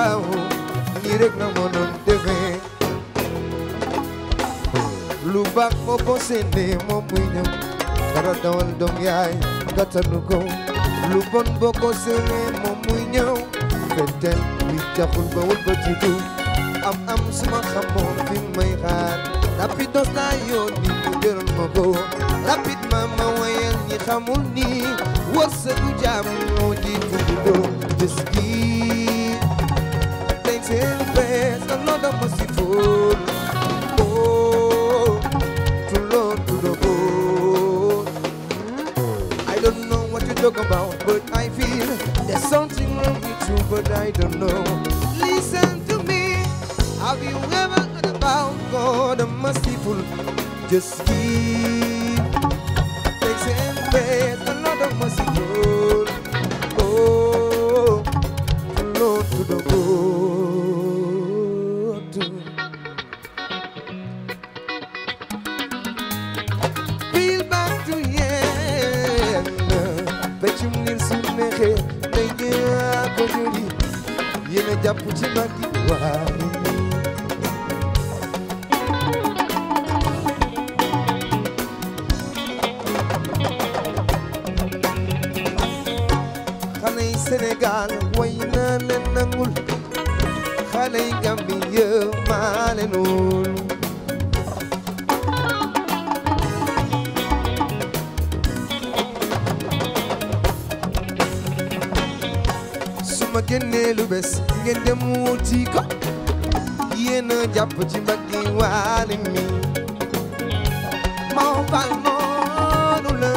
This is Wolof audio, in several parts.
waaw nii rek na mënoon demee lu baax moo ko séenee moom muy ñëw dara dawal doom yaay gàttanu ko lu bon boo ko séenee moom muy ñëw fenten wi taxul ba wul ba ci du am am suma xamoon fi may xaar rapidos naa yoon ni mu jëral ma ko rapidement ma wayal ñi xamul ni wërsëgu jaam moo jiitu di doo just give thanks and praise the Lord of merciful oh to Lord to the good I don't know what you talk about but I feel there's something wrong with you but I don't know listen to me have you ever heard about God the merciful just give thanks and praise the Lord of merciful oh to Lord to the good feel back to yen peccum ngir su neexee day ñaa ko jëli yéen a jàpp ci màggi waay xale yi Sénégal way naa leen nangul xale yi Gambie yëpp maa leen wóolu su ma génnee lu bes ngeen dem wuti ko yéen a jàpp ci mbaggi waale mi moo fal noonu la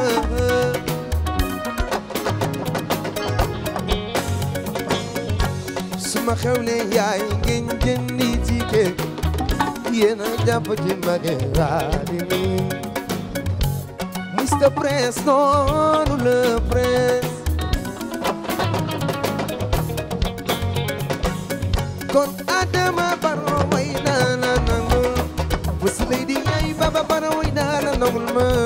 su ma xewlee yaay ngeen jëndi ticket yéen a jàpp ci mbaggi waale mi Mr Prince noonu la Prince kon Adama Barrow way naa la nangul Boss Lady ay Baba Barrow way naa la nangul ma